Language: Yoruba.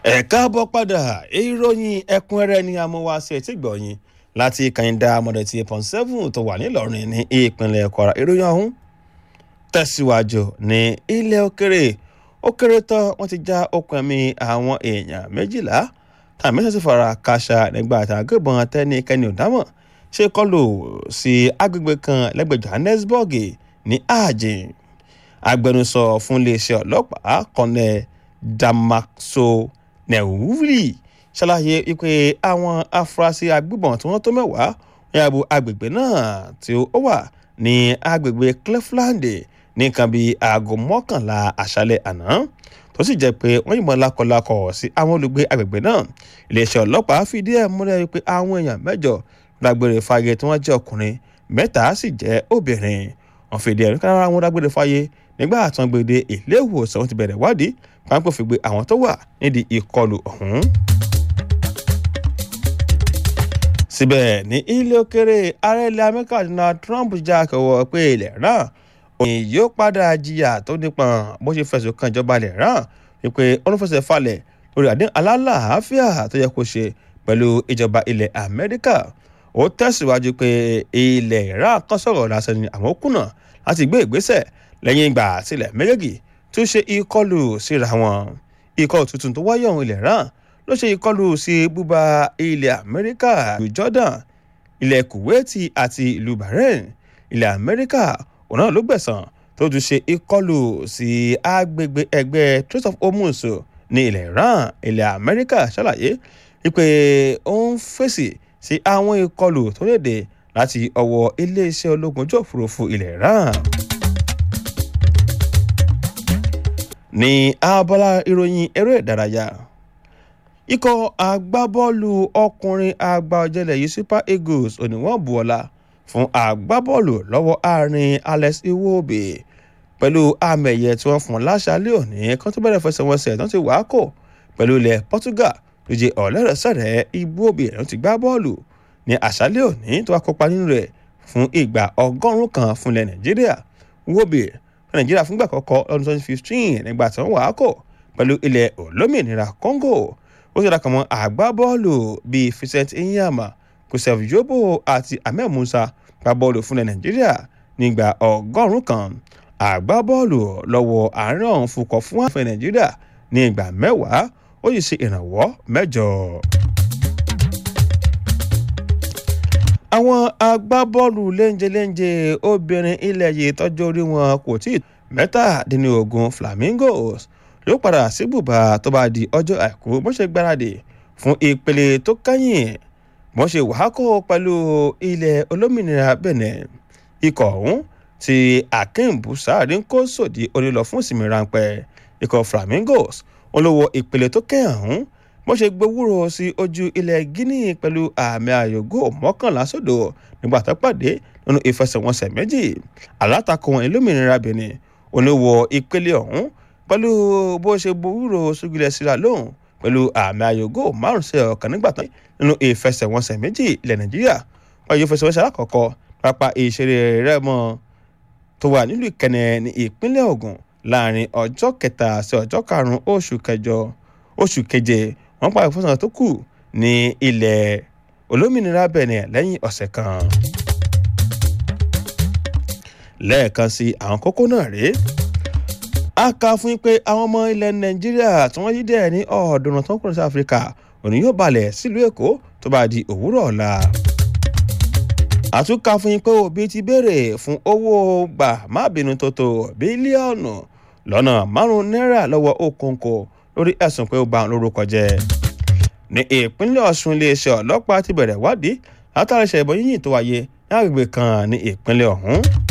ẹ káàbọ̀ padà ìròyìn ẹ̀kúnrẹ́rẹ́ ni amúwáṣẹ tí gbọ̀yìn láti kàyíndà mọ̀dẹ̀tì pọ̀n seven tó wà nílọrin ní ìpínlẹ̀ kwara ìròyìn ọ̀hún tẹ̀síwájú ní ilẹ̀ òkèrè ó kéré tán wọ́n ti já okùn ẹ̀mí àwọn èèyàn méjìlá tàbí mẹ́sàn-án sì fara káṣá nígbà àtàgébọn tẹ́nikẹ́ni ò dámọ̀ ṣe kọlù sí agbègbè kan lẹ́gbẹ̀ẹ́ johannesburg ní ààjìn agbẹnusọ fún iléeṣẹ́ ọlọ́pàá kọ́nẹ́ damaso nẹ̀wúrì ṣàlàyé wípé àwọn afurasí agbébọn tí wọ́n tó mẹ́wàá wọ́n yàgò agbègbè náà tí ó wà ní agbègbè cleveland ní nǹkan bíi aago mọ́kànlá àṣálẹ̀ àná tó sì jẹ́ pé wọ́n yìnbọn lákọlákọ̀ sí àwọn olùgbé agbègbè náà iléeṣẹ́ ọlọ́pàá fìdí ẹ̀ múlẹ̀ wípé àwọn èèyàn mẹ́jọ dágbére fáyé tí wọ́n jẹ́ ọkùnrin mẹ́ta sì jẹ́ obìnrin wọ́n fìdí ẹ̀ nípa àwọn dágbére fáyé nígbà tí wọ́n gbé dé ilé ìwòsàn wọ́n ti bẹ̀rẹ̀ wádìí pápẹ́ fi gbé àwọn tó wà nídìí ìkọlù ọ̀hún. síbẹ̀ ní ilé òkèrè ààrẹ ilẹ̀ amẹ́ríkà donald trump já kẹwọ́ pé ilẹ̀ náà òyìn yóò padà jìyà tó nípọn bó ṣe fẹ̀sùn kan ìjọba ilẹ̀ náà wípé ó ń fẹsẹ̀ falẹ̀ lórí àdéhùn alálàáfíà tó yẹ kó ṣe pẹ̀lú ìjọba ilẹ̀ amẹ́ríkà ó tẹ̀síwájú pé ilẹ̀ iran kan sọ̀rọ̀ lásán ni àwọn kùnà láti gbé ìgbésẹ̀ lẹ́yìn ìgbà sílẹ̀ méjèèjì tó ṣe ìkọlù síra wọn ìkọlù tuntun tó wáyé ọ̀hún ilẹ̀ iran ló ṣe ìkọlù sí búba ilẹ̀ amẹ́ríkà ìlú jordan ilẹ̀ kuwaiti àti ìlú bahrain ilẹ̀ amẹ́ríkà òun náà ló gbẹ̀sán tó tún ṣe ìkọlù sí agbègbè ẹgbẹ́ Strait of Hormuz ní ilẹ̀ iran ilẹ̀ amẹ́ríkà ṣàlàyé wípé ó ń fèsì sí àwọn ìkọlù tó léde láti ọwọ́ iléeṣẹ́ ológun ojú òfurufú ilẹ̀ iran. ní abala ìròyìn eré ìdárayá ikọ̀ agbábọ́ọ̀lù ọkùnrin àgbà ọ̀jẹ̀lẹ̀ yìí super eagles oníwọ̀n buọ́lá fún agbábọ́ọ̀lù lọ́wọ́ àárín alex iwobi pẹ̀lú àmì ẹ̀yẹ tí wọ́n fún láṣálẹ̀ òní kan tó bẹ̀rẹ̀ fẹsẹ̀wọnsẹ̀ tó ti wàá kò pẹ̀lú ilẹ̀ portugal ló jẹ́ ọ̀lẹ́rẹ̀sẹ̀rẹ̀ iwobi ẹ̀rọ ti gbá bọ́ọ̀lù ní àṣálẹ̀ òní tó wá kópa nínú rẹ̀ fún ìgbà ọgọ́rùn-ún kan fúnlẹ̀ nàìjíríà iwobi fún nàìjíríà fúngbà kọ́kọ́ lọ́dún twenty fifteen nígbà tí wọ́n wàá kò pẹ̀lú ilẹ̀ olómìnira congo ó ṣe dàkọ̀ mọ́ àgbábọ́ọ̀lù bíi vincent inyama kusef yobo àti ahmed musa gba bọ́ọ̀lù fúnlẹ̀ nàìjíríà nígbà ọgọ́rùn-ún kan àgbábọ́ọ̀lù lọ́wọ́ àárín ọ̀hún fukọ̀ fún àfẹ́ nàìjíríà ní ìgbà mẹ́wàá ó sì ṣe ìrànwọ́ mẹ́jọ. àwọn agbábọ́ọ̀lù léńjeléńje obìnrin ilẹ̀ yìí tọ́jú orí wọn kò tí ì mẹ́tàdínlógún flamingos ló padà sí bùbá tó bá di ọjọ́ àìkú bó ṣe gbáradì fún ìpele tó kẹ́yìn bó ṣe wàhákò pẹ̀lú ilẹ̀ olómìnira benin ikọ̀ ọ̀hún ti akínbù sáàrí ń kó sòdí onílọ fún ìsinmi ráńpẹ́ ikọ̀ flamingos olówó ìpele tó kẹ́yìn ọ̀hún bó ṣe gbowóró sí ojú ilẹ̀ guinea pẹ̀lú àmì àyògó mọ́kànlá sódò nígbà tó pàdé nínú ìfẹsẹ̀wọnsẹ̀ méjì alátakò wọn olómìnira benin oníwọ̀ ìpele ọ̀hún pẹ̀lú bó ṣe gbowóró sógilẹ̀ síra lóhùn pẹ̀lú àmì àyògó márùn sí ọ̀kan nígbà tán nínú ìfẹsẹ̀wọnsẹ̀ méjì ilẹ̀ nàìjíríà wọ́n yóò fẹsẹ̀wọnsẹ̀ alákọ̀ọ́kọ́ pápá ìṣeré rẹ́mọ tó wà nílùú ìkẹnẹ ní ìpínlẹ̀ ògùn láàrin ọjọ́ kẹta sí ọjọ́ karùn-ún oṣù kẹjọ oṣù keje wọ́n pa ìfọsọ̀nà tó kù ní ilẹ̀ olómìnira benin lẹ́yìn ọ̀sẹ̀ kan lẹ́ẹ̀kan sí àwọn kókó náà rèé a kà fún yín pé àwọn ọmọ ilẹ̀ nàìjíríà tí wọ́n yí dẹ̀ ní ọ̀ọ́dúnrún tó ń kúrò sí áfíríkà òní yóò balẹ̀ sílùú èkó tó bá di òwúrọ̀ ọ̀la. àtúnkà fún yín pé òbí ti béèrè fún owó gbà má bínú tó tó bílíọ̀nù lọ́nà márùn-ún náírà lọ́wọ́ òkòǹkò lórí ẹ̀sùn pé ó bà lórúkọ jẹ́. ní ìpínlẹ̀ ọ̀ṣun iléeṣẹ́ ọlọ́pàá ti bẹ̀rẹ̀ wádìí látàrí ìṣẹ̀lẹ̀ ìbọn yíyìn tó wáyé ní agbègbè kan ní ìpínlẹ̀ ọ̀hún